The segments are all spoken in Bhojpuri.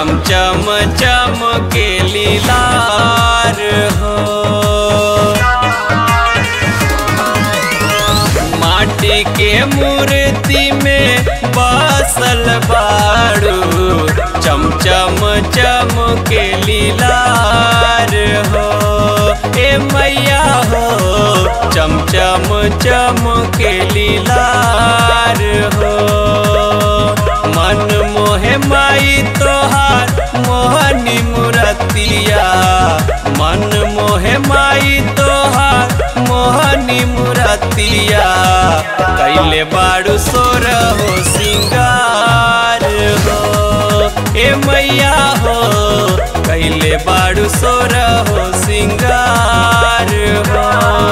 चमचम चमके लीलार हो माटी के मूर्ति में बसल बाड़ू चमचम चमके लीलार हो ए मैया हो चमचम चमके लीलार हो मन मोहे माई तोहार मोहनी मुरतिया मन मोहे माई तोहार मोहनी मुरतिया कैले बाड़ू सोर हो सिंगार हो ए मैया हो कैले बाड़ू सोर हो सिंगार हो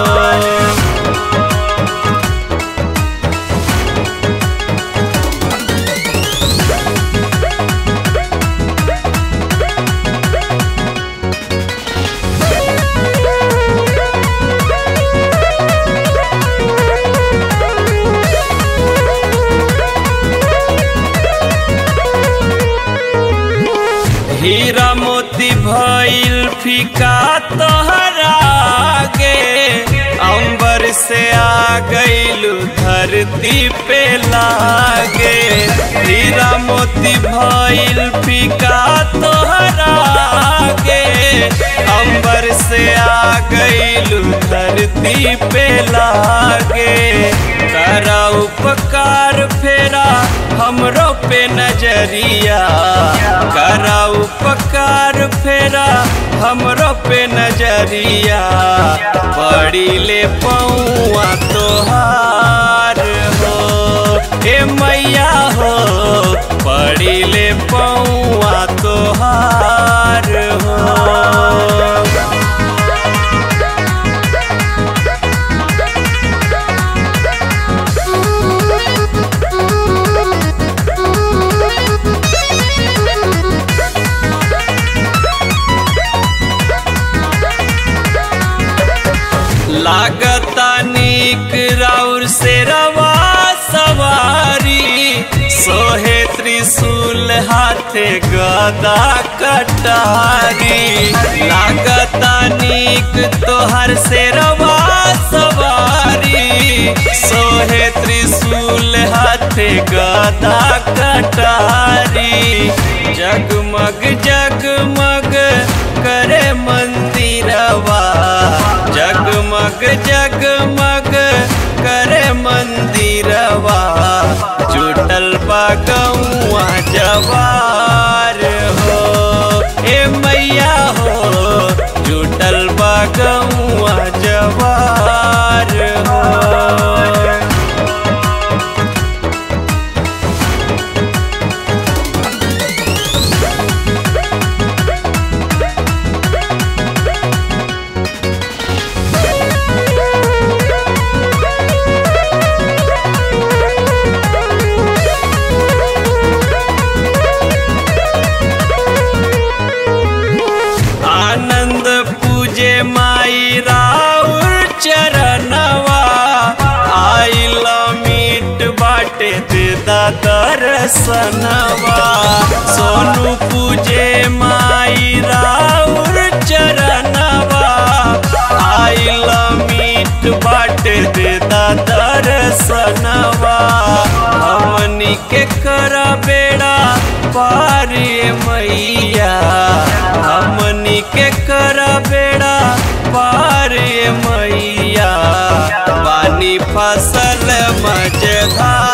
हीरा मोती भइल फीका तोहरा गे अंबर से आ गइलू धरती पे लागे हीरा मोती भइल फीका तोहरा गे अंबर से आ गइलू धरती पे लागे करा उपकार फेरा हमरो पे नजरिया करा उपकार फेरा हमरो पे नजरिया बड़ी ले पौआ तोहार हो ए मैया हो बड़ी ले पौआ तोहार हो लागता नीक राउर से रवा सवारी सोहे त्रिशूल हाथे गदा कटारी लागता नीक तोहर से रवा सवारी सोहे त्रिशूल हाथे गदा कटारी जगमग जगमग करे मंदिरवा जगमग जगमग करे मंदिरवा जुटल बा गौआ जवार हो ए मैया हो जुटल बा गौआ जवार हो आनंद पूजे माई राउर चरणवा आइल मीट बाटे देदा दर्शनवा सोनू पूजे माई राउर चरणवा आइल मीट बाटे देदा दर्शनवा हमनी के कर बेड़ा पारी मैया हमनी के कर बेड़ा पार मैया पानी फसल मजधार